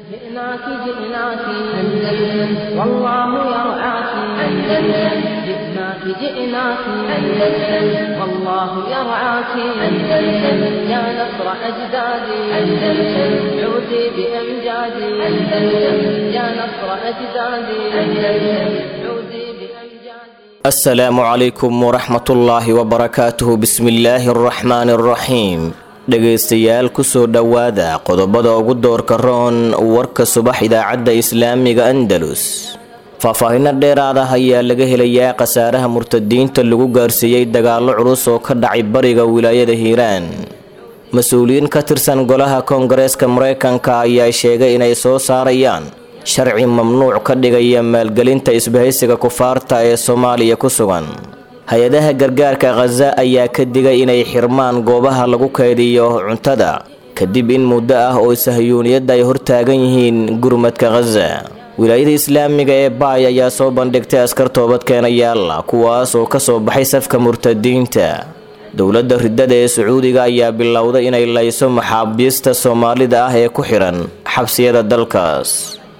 جئناك جئناك أندلس والله يرعاك أندلس جئناك جئناك أندلس والله يرعاك أندلس يا نصر أجدادي أندلس عودي بأمجادي أندلس يا نصر أجدادي أندلس عودي بأمجادي asalaamu calaykum waraxmatullaahi wabarakaatuhu bismillaahi araxmaani araxiim dhegaystayaal kusoo dhowaada qodobada ugu doorka roon warka subax idaacadda islaamiga andalus faahfaahinno dheeraad ah ayaa laga helayaa khasaaraha murtadiinta lagu gaarsiiyey dagaallo culus oo ka dhacay bariga wilaayada hiiraan mas-uuliyiin ka tirsan golaha koongareeska mareykanka ayaa sheegay inay soo saarayaan sharci mamnuuc ka dhigaya maalgelinta isbahaysiga kufaarta ee soomaaliya ku sugan hay-adaha gargaarka khaza ayaa ka digay inay xirmaan goobaha lagu kaydiyo cuntada kadib in muddo ah oo sahyuuniyadda ay hortaagan yihiin gurmadka khaza wilaayada islaamiga ee baay ayaa soo bandhigtay askar toobadkeenayaala kuwaas oo ka soo baxay safka murtadiinta dowladda riddada ee sacuudiga ayaa bilowday inay layso maxaabiista soomaalida ah ee ku xidhan xabsiyada dalkaas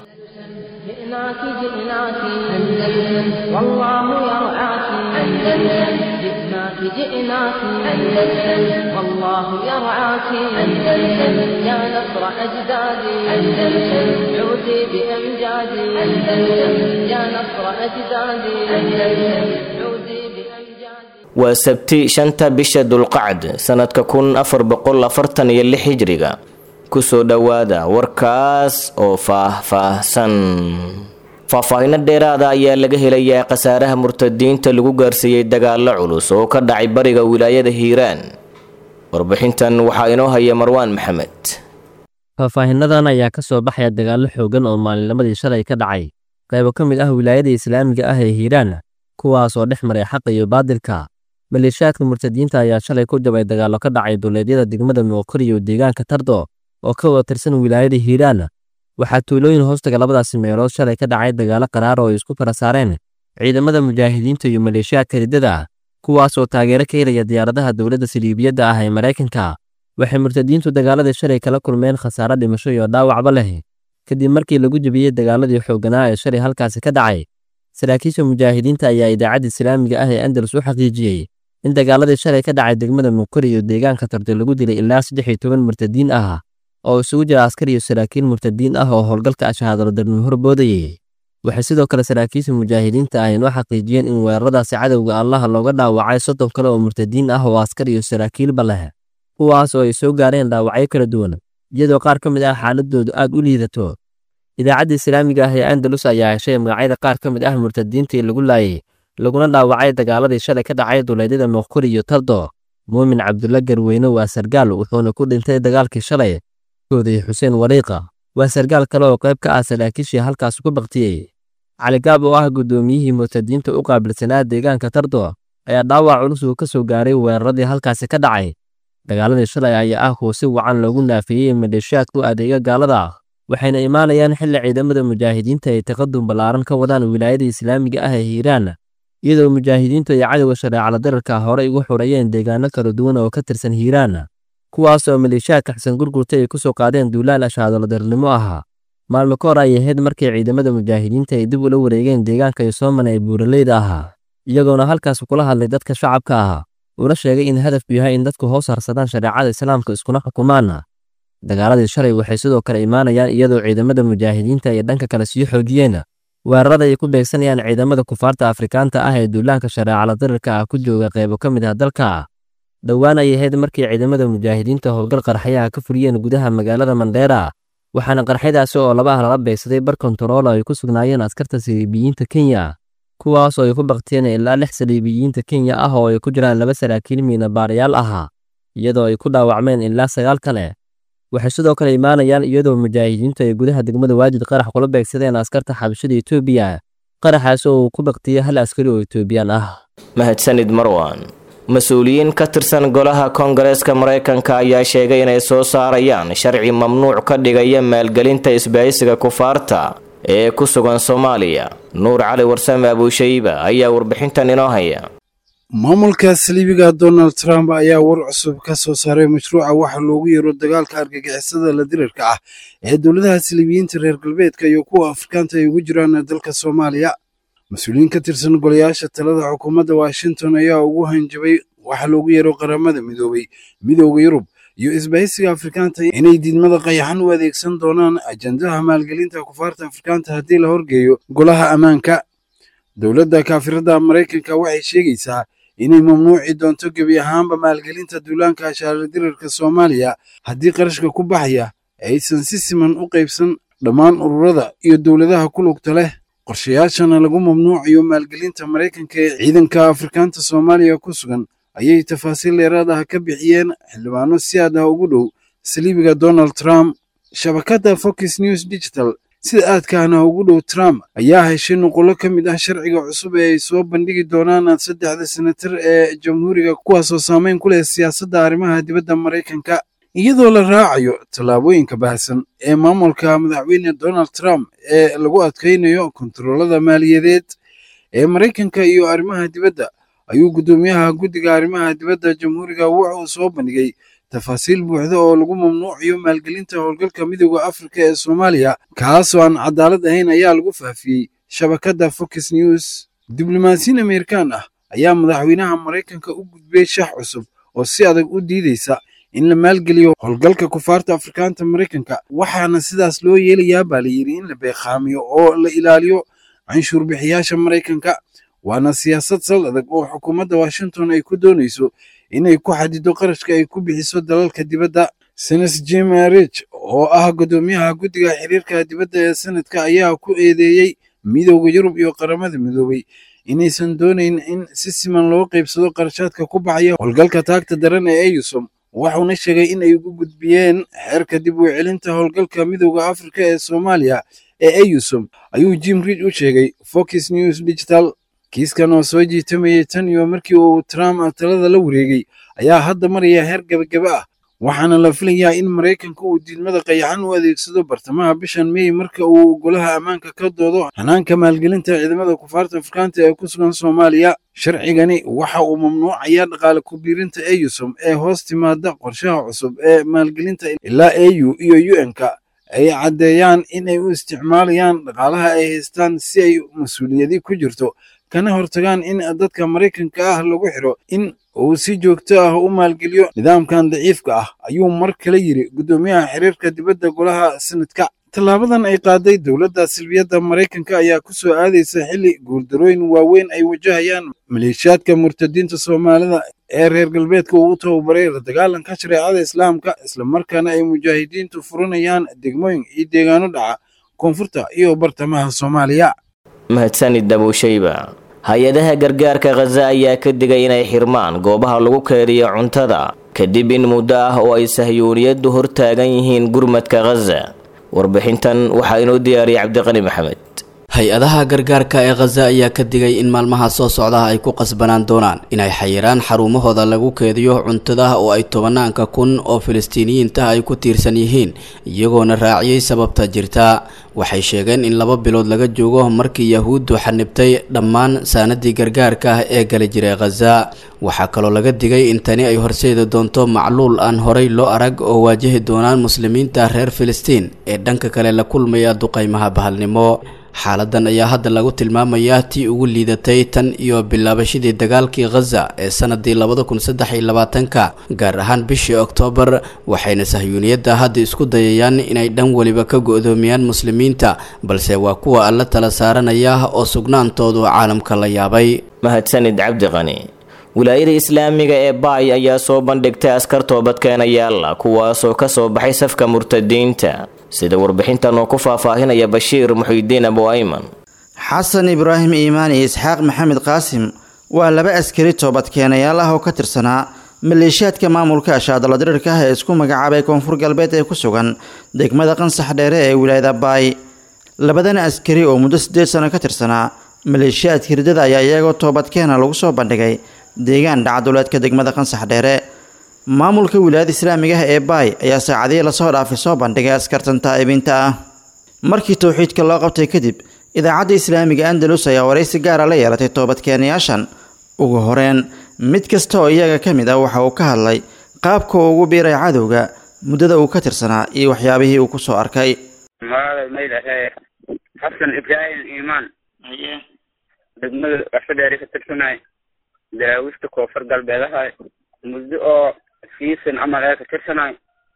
جئناك جئناك أندلس والله يرعاك أندلس جئناك جئناك أندلس والله يرعاك أندلس يا نصر أجدادي أندلس عودي بأمجادي أندلس يا نصر أجدادي أندلس عودي بأمجادي waa sabti shanta bisha dulqacd sanadka kun afar boqol afartan iyo lix hijriga kusoo dhowaada warkaas oo faah-faahsan faahfaahinno dheeraada ayaa laga helayaa khasaaraha murtadiinta lagu gaarsiiyey dagaallo culus oo ka dhacay bariga wilaayada hiiraan warbixintan waxaa inoo haya marwaan maxamed faahfaahinnadan ayaa ka soo baxaya dagaallo xooggan oo maalinnimadii shalay ka dhacay qaybo ka mid ah wilaayada islaamiga ah ee hiiraan kuwaas oo dhex maray xaqa iyo baadilka maleeshiyaadka murtadiinta ayaa shalay ku jabay dagaallo ka dhacay duleedyada degmada muuqir iyo deegaanka tardo oo ka wada tirsan wilaayada hiiraan waxaa tuulooyin hoostaga labadaasi meelood shalay ka dhacay dagaallo qaraar oo ay isku fara saareen ciidamada mujaahidiinta iyo maleeshiyaadka riddada kuwaas oo taageero ka helaya diyaaradaha dowladda saliibiyadda ah ee maraykanka waxay murtadiintu dagaaladii shalay kala kulmeen khasaare dhimasho iyo dhaawacba leh kadib markii lagu jebiyey dagaaladii xoogganaa ee shalay halkaasi ka dhacay saraakiisha mujaahidiinta ayaa idaacadda islaamiga ah ee andalus u xaqiijiyey in dagaaladii shalay ka dhacay degmada muquri iyo deegaanka tardo lagu dilay ilaa saddex iyo toban murtadiin ah oo isugu jira askar iyo saraakiil murtadiin ah oo howlgalka ashahaadalo darnimo horboodayay waxay sidoo kale saraakiisha mujaahidiinta ah inoo xaqiijiyeen in weeraradaasi cadowga allaha looga dhaawacay soddon kale oo murtadiin ah oo askar iyo saraakiilba leh kuwaas oo ay soo gaareen dhaawacyo kala duwan iyadoo qaar ka mid ah xaaladoodu aad u liidato idaacadda islaamiga ah ee andalus ayaa heshay magacyada qaar ka mid ah murtadiintii lagu laayay laguna dhaawacay dagaaladii shalay ka dhacay duleedyada muuquri iyo tardo muumin cabdulla garweyne waa sargaal wuxuuna ku dhintay dagaalkii shalay kooday xuseen wariiqa waa sargaal kale oo qayb ka ah saraakiishii halkaas ku baktiyey caligaab oo ah guddoomiyihii murtadiinta u qaabilsanaa deegaanka tardo ayaa dhaawac culus uu ka soo gaaray weeraradii halkaasi ka dhacay dagaaladii shalay ayaa ah kuwa si wacan loogu naafeeyey maleeshiyaadku adeega gaalada waxayna imaanayaan xilli ciidamada mujaahidiinta ay taqadum ballaaran ka wadaan wilaayada islaamiga ah ee hiiraan iyadoo mujaahidiintu ay cadowga shareecala dararka horey ugu xurayeen deegaano kala duwan oo ka tirsan hiiraan kuwaas oo maleeshiyaadka xasan gurgurta ay ku soo qaadeen duulaal ashaadalodarnimo ah maalmo ka hor ay ahayd markii ciidamada mujaahidiinta ay dib ula wareegeen deegaanka yosoomana ee buuraleyda ahaa iyagoona halkaas kula hadlay dadka shacabka ah una sheegay in hadafku yahay in dadku hoos harsadaan shareecada islaamka iskuna xukumaan dagaaladii shalay waxay sidoo kale imaanayaan iyadoo ciidamada mujaahidiinta ay dhanka kale sii xoojiyeen weerarada ay ku beegsanayaan ciidamada kufaarta afrikaanta ah ee duulaanka shareecala darirka ah ku jooga qaybo ka mid ah dalka dhowaan ay ahayd markii ciidamada mujaahidiinta howlgal qarxayaha ka fuliyeen gudaha magaalada mandheera waxaana qarxyadaasi oo labaha lala beegsaday bar kontarool ay ku sugnaayeen askarta saliibiyiinta kenya kuwaas oo ay ku bakteen ilaa lix saliibiyiinta kenya ah oo ay ku jiraan laba saraakiil miina baarayaal ah iyadoo ay ku dhaawacmeen ilaa sagaal kale waxay sidoo kale imaanayaan iyadoo mujaahidiintu ay gudaha degmada waajid qarax kula beegsadeen askarta xabashada etoobiya qaraxaas oo uu ku baktiyey hal askari oo etoobiyaan ah mahadsanid marwan mas-uuliyiin ka tirsan golaha koongareeska maraykanka ayaa sheegay inay soo saarayaan sharci mamnuuc ka dhigaya maalgelinta isbahaysiga kufaarta ee ku sugan soomaaliya nuur cali warsame abuushayba ayaa warbixintan inoo haya maamulka saliibiga donald trump ayaa war cusub ka soo saaray mashruuca waxa loogu yeero dagaalka argagixisada la dirarka ah ee dowladaha saliibiyiinta reer galbeedka iyo kuwa afrikaanta ay ugu jiraan dalka soomaaliya mas-uuliyiin ka tirsan golayaasha talada xukuumadda washington ayaa ugu hanjabay waxa loogu yeero qaramada midoobay midooda yurub iyo isbahaysiga afrikaanta inay diidmada qayaxan u adeegsan doonaan ajandaha maalgelinta kufaarta afrikaanta haddii la horgeeyo golaha ammaanka dowladda kaafirada maraykanka waxay sheegaysaa inay mamnuuci doonto gebi ahaanba maalgelinta duulaanka ashaaradirarka soomaaliya haddii qarashka ku baxaya aysan si siman u qaybsan dhammaan ururada iyo dowladaha ku lugta leh qorshayaashana lagu mamnuucayo maalgelinta maraykanka ee ciidanka afrikaanta soomaaliya ku sugan ayay tafaasiil dheeraad ah ka bixiyeen xildhibaano si aad ah ugu dhow saliibiga donald trump shabakadda fox news digital sida aadkaana ugu dhow trump ayaa heshay nuqullo ka mid ah sharciga cusub ee ay soo bandhigi doonaan saddexda senatar ee jamhuuriga kuwaasoo saameyn ku leh siyaasadda arrimaha dibadda maraykanka iyadoo la raacayo tallaabooyinka baahsan ee maamulka madaxweyne donald trump ee lagu adkaynayo kontaroolada maaliyadeed ee maraykanka iyo arrimaha dibadda ayuu guddoomiyaha guddiga arrimaha dibadda jamhuuriga wuxuu soo bandhigay tafaasiil buuxda oo lagu mamnuucayo maalgelinta howlgalka midooda afrika ee soomaaliya kaasoo aan cadaalad ahayn ayaa lagu faafiyey shabakadda fox news diblomaasiyiin ameerikaan ah ayaa madaxweynaha maraykanka u gudbiyey shax cusub oo si adag u diideysa in la maalgeliyo howlgalka kufaarta afrikaanta maraykanka waxaana sidaas loo yeelayaa baa la yidhi in la beeqaamiyo oo la ilaaliyo canshuur bixiyaasha maraykanka waana siyaasad sal adag oo xukuumadda washington ay ku doonayso inay ku xadido qarashka ay ku bixiso dalalka dibadda senes jim rich oo ah guddoomiyaha guddiga xiriirka dibadda ee sanadka ayaa ku eedeeyey midooda yurub iyo qaramada midoobay inaysan doonayn in si siman loo qaybsado qarashaadka ku baxaya howlgalka taagta daran ee eyusom wuxuuna sheegay in ay ugu gudbiyeen xeerka dib u celinta howlgalka midooda afrika ee soomaaliya ee eyusom ayuu jim ridge u sheegay fox news digital kiiskan oo soo jiitamayay tan iyo markii uu trump talada la wareegay ayaa hadda maraya heer gebagaba ah waxaana la filayaa in maraykanka uu diidmada qayaxan u adeegsado bartamaha bishan mey marka uu golaha ammaanka ka doodo hanaanka maalgelinta ciidamada kufaarta afrikaanta ee ku sugan soomaaliya sharcigani waxa uu mamnuucayaa dhaqaale ku-biirinta eyusom ee hoos timaada qorshaha cusub ee maalgelinta ilaa au iyo un-ka ay caddeeyaan in ay u isticmaalayaan dhaqaalaha ay haystaan si ay mas-uuliyadi ku jirto kana hortagaan in dadka maraykanka ah lagu xiro in uu si joogto ah u maalgeliyo nidaamkan daciifka ah ayuu mar kale yidhi guddoomiyaha xiriirka dibadda golaha sanadka tallaabadan ay qaaday dowladda silbiyadda maraykanka ayaa ku soo aadaysa xilli guuldarooyin waaweyn ay wajahayaan maleeshiyaadka murtadiinta soomaalida ee reer galbeedka uu u tababaray la dagaalanka shareecada islaamka islamarkaana ay mujaahidiintu furanayaan degmooyin iyo deegaano dhaca koonfurta iyo bartamaha soomaaliya mahadsanid dabuushayba hay-adaha gargaarka khaza ayaa ka digay inay xirmaan goobaha lagu keediyo cuntada kadib in muddo ah oo ay sahyuuniyaddu hortaagan yihiin gurmadka khaza warbixintan waxaa inoo diyaariyay cabdiqani maxamed hay-adaha gargaarka ee khaza ayaa ka digay in maalmaha soo socdaha ay ku qasbanaan doonaan inay xayiraan xarumahooda lagu keediyo cuntada oo ay tobanaanka kun oo filistiiniyiinta ay ku tiirsan yihiin iyagoona raaciyey sababta jirta waxay sheegeen in laba bilood laga joogo markii yahuuddu xanibtay dhammaan saanadii gargaarka ah ee gali jiray khaza waxaa kaloo laga digay in tani ay horseedi doonto macluul aan horay loo arag oo waajahi doonaan muslimiinta reer filistiin ee dhanka kale la kulmaya duqaymaha bahalnimo xaaladan ayaa hadda lagu tilmaamayaa tii ugu liidatay tan iyo bilaabashadii dagaalkii khaza ee sanadii labada kun saddex iyo labaatanka gaar ahaan bishii oktoobar waxayna sahyuuniyadda hadda isku dayayaan inay dhan weliba ka go-doomiyaan muslimiinta balse waa kuwa alla tala saaranaya oo sugnaantoodu caalamka la yaabay mahadsanid cabdiqani wilaayada islaamiga ee baay ayaa soo bandhigtay askar toobadkeenayaalla kuwaasoo ka soo baxay safka murtadiinta sida warbixintan oo ku faahfaahinaya bashiir muxiidiin abu ayman xasan ibraahim iimaan iyo isxaaq maxamed qaasim waa laba askari toobadkeenayaal ah oo ka tirsanaa maleeshiyaadka maamulka ashaadala dirirka ah ee isku magacaabay koonfur galbeed ee ku sugan degmada qansax dheere ee wilaayada baay labadan askari oo muddo siddeed sano ka tirsanaa maleeshiyaadka hirdada ayaa iyagoo toobadkeena lagu soo bandhigay deegaan dhacduleedka degmada qansax dheere maamulka wilaayada islaamiga ah ee baay ayaa saacadihii lasoo dhaafay soo bandhigay askartan taa'ibiinta ah markii towxiidka loo qabtay kadib idaacadda islaamiga andalus ayaa waraysi gaara la yeelatay toobadkeenayaashan ugu horeen mid kasta oo iyaga ka mid ah waxa uu ka hadlay qaabka uu ugu biiray cadowga muddada uu ka tirsanaa iyo waxyaabihii uu kusoo arkay magaalada maydahe xasan ibraahim iimaan degmada afadheeri ka tirsanay daraawista koonfur galbeedahay muddo oo siisan camal ee ka tirsanay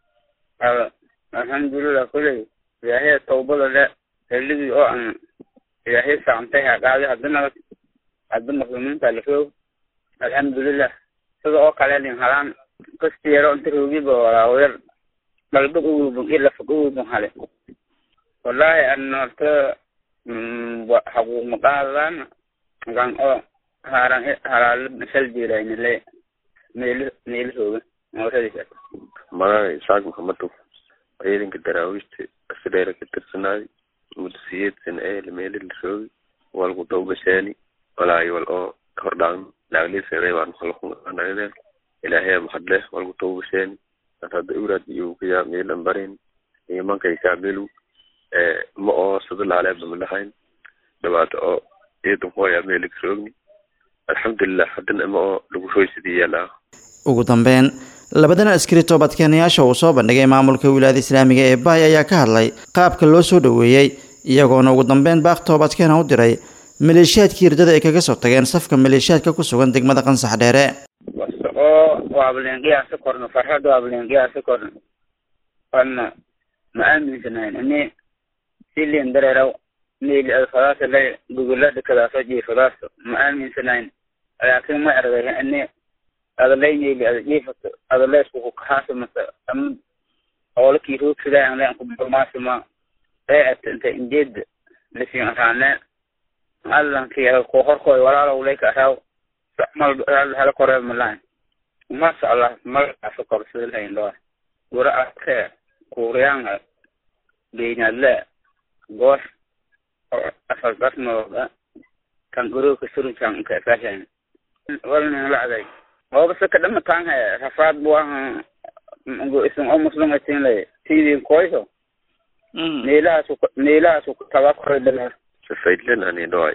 alxamdulilah kuley ilaahay tawbada le xilligii oo aan ilaahay saamtay haqaadi haddana hadda muslimiinta la roog alxamdulilah sida oo kale nin halaan kasteero inta roogiba walaawayar dalbag uwubun iyo lafag uwubun hale wallahi an horta xaquuq maqaadaan gan oo haaran halaalo shal diiraynile meel meelahooga mooradiisa magaca isaaq maxamedow ciidanka daraawiishta asadheera ka tirsanaaday muddo siyeed sana ee meeli la roogi walku dawgashaani walaayo wal oo hordhaan laagliiseeday baan halkunanagdeen ilaahay maxadleh walku dawgashaani hadda uraad iyo kayaa meelan barin imankay kaamilu ma oo sida laaleeba malahayn dhibaato oo ciidan hooya meeli ka roogni alxamdulilah haddana ma oo lagu roysidii yaalaa ugu dambeyn labadan askari toobadkeenayaasha uu soo bandhigay maamulka wilaayada islaamiga ee baay ayaa ka hadlay qaabka loo soo dhoweeyey iyagoona ugu dambeyn baaq toobadkeena u diray maleeshiyaadkii hirdada ay kaga soo tageen safka maleeshiyaadka ku sugan degmada qansax dheere basta oo waableenqiyaasa korno farxadda waableenqiyaasa korno wana ma aaminsanayn ini silin dareeraw meli adfadaasa le gugulada kadaaso jiifadaaso ma aaminsanayn laakiin ma erday ini adalay meli ada jiifato adalay iskuku kahaasa mase ama oolakii roogsadaa aan leen kubarmaasima ee ata inta injeeda lasiin araane allankii ko horkoy walaalow leyka araw mal hala koree malahan masha allah magacaasa kor sida lahayn dhoa gura arkee kuuriyanga beynadle goosh afalbasmooda kan gurooka surunkan inka ekashan walnin lacday oobase kadhama taanhe rafaad buaha isin oo muslim atin le tidin koyso meelahaasu meelahaasu taba koray dala safaydlen ani dhoay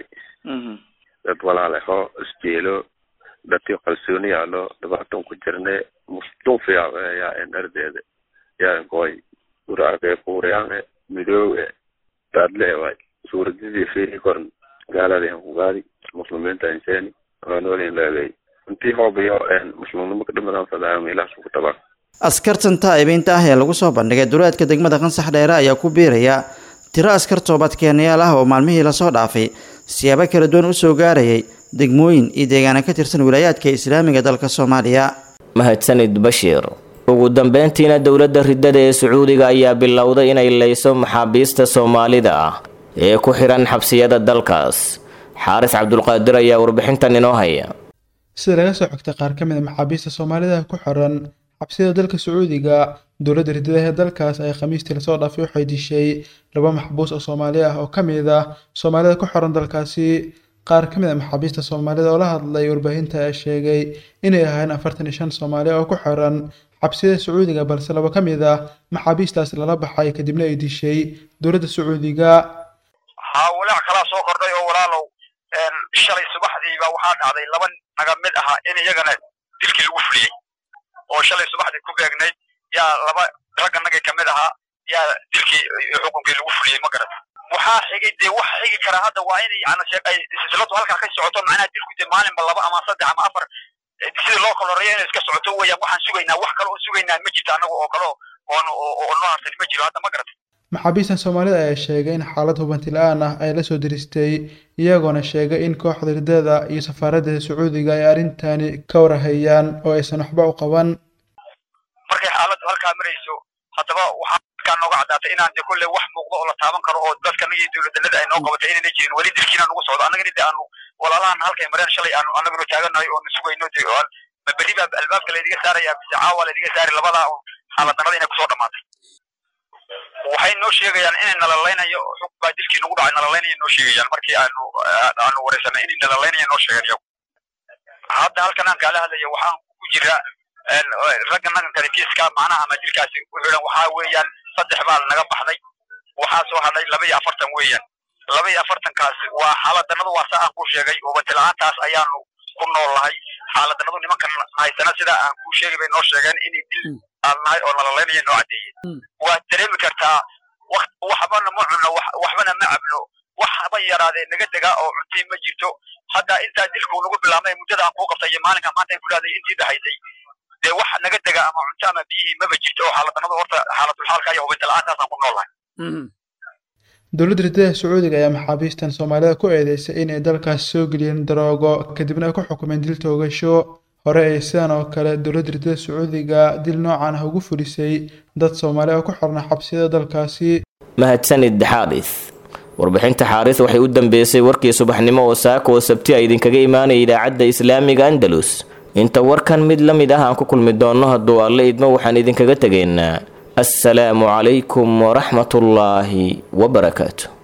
dad walaale ho isjeelo dadkii qalsooni yaalo dhibaatan ku jirne musdun fiyaa en ardeeda yaa koy uraake kuuriyaane midoowe daadle waay suuradidii fiiri koran gaaladii han kugaadi muslimiinta inseeni anoolin leegay intii hoobayo muslimnimo ka dhimadaan fadaayo meelahaasu ku tabaa askartan taa'ibiinta ah ee lagu soo bandhigay duleedka degmada qansax dheere ayaa ku biiraya tiro askar toobadkeenayaal ah oo maalmihii lasoo dhaafay siyaabo kala duwan u soo gaarayay degmooyin iyo deegaana ka tirsan wilaayaadka islaamiga dalka soomaaliya mahadsanid bashiir ugu dambeyntiina dowladda riddada ee sacuudiga ayaa bilowday inay leyso maxaabiista soomaalida ah ee ku xihan xabsiyada dalkaas xaaris cabdulqaadir ayaa warbixintan inoo haya sida laga soo xogtay qaar ka mid a maxaabiista soomaalida ku xiran xabsiyada dalka sacuudiga dowladda riddada ee dalkaas ay khamiistii lasoo dhaafay waxay dishay laba maxbuus oo soomaali ah oo ka mid ah soomaalida ku xiran dalkaasi qaar ka mid a maxaabiista soomaalida oo la hadlay warbaahinta ayaa sheegay inay ahaayeen afartan iyo shan soomaali oo ku xiran xabsiyada sacuudiga balse laba ka mid ah maxaabiistaas lala baxay kadibna ay dishay dowladda sacuudiga haa walaac kalaa soo kordhay oo walaalow shalay subaxdiiba waxaa dhacday laba naga mid ahaa in iyagana dilkii lagu fuliyey oo shalay subaxdii ku beegnayd yaa laba ragga nagay ka mid ahaa yaa dilkii xukunkii lagu fuliyey ma garat waxaa xigay dee wax xigi kara hadda waa in yani ay silsiladu halkaa ka socoto macnaha dilku dee maalinba laba ama saddex ama afar sidii loo kala horeeya inay iska socoto weeyaan waxaan sugaynaa wax kale oo sugaynaa ma jirto annaga oo kale oon oo noo harsan ma jiro hadda ma garat maxaabiistan soomaalida ayaa sheegay in xaalad hubanti la-aan ah ay la soo diristay iyagoona sheegay in kooxda riddada iyo safaaradda sacuudiga ay arrintani ka warahayaan oo aysan waxba u qaban markay xaaladdu halkaa marayso haddaba waxaa halkaa nooga caddaatay inaan de kolley wax muuqdo oo la taaban karo oo dadkana iyo dowladdanada ay noo qabatay inayna jirin weli dilkiina nagu socdo annagana de aanu walaalahan halkay mareen shalay aanu annaguna taaganahay oo na sugayno de ma berri baa albaabka laydiga saaraya mise caawa laydiga saari labadaa xaalad darrada inay kusoo dhamaatay waxay noo sheegayaan inay nalaleynayo xug baa dilkii nagu dhacay nalalaynayo noo sheegayaan markii aanu aanu wareysanay inay nalalaynaya noo sheegeen iyagu hadda halkan aan kaala hadlayo waxaan ku jira ragga nagan kale kiiska macnaha ama dilkaasi ku xidhan waxaa weeyaan saddex baa naga baxday waxaa soo hadhay laba iyo afartan weeyaan laba iyo afartankaas waa xaaladanadu waa saa aan ku sheegay oo batila-aantaas ayaanu ku nool nahay xaaladanadu nimankan haysana sida aan kuu sheegay bay noo sheegeen inay dil aan nahay oo nalalaynaya noo caddeeyeen waad dareemi kartaa wakt waxbana ma cunno waxbana ma cabno wax haba yaraadee naga degaa oo cuntii ma jirto hadda intaa dilku nagu bilaabmay muddada aan kuu qabtay iyo maalinka maanta aan kulaaday intii dhahaysay dee wax naga dega ama cunto ama biyihii maba jirto oo xaaladanadu horta xaaladulxaalka iyo hubinta la-aantaasaan ku nool nahay dowladda ridada sacuudiga ayaa maxaabiistan soomaalida ku eedeysay inay dalkaas soo geliyeen daroogo kadibna ay ku xukumeen dil toogasho hore ay sidan oo kale dowladda ridada sacuudiga dil noocan ah ugu fulisay dad soomaali oo ku xirna xabsiyada dalkaasi mahadsanid xaaris warbixinta xaaris waxay u dambeysay warkii subaxnimo oo saaka oo sabti a idinkaga imaanaya idaacadda islaamiga andalus inta warkan mid la mid ah aan ku kulmi doonno hadduu alle idmo waxaan idinkaga tegaynaa assalaamu calaykum waraxmatullaahi wabarakaatu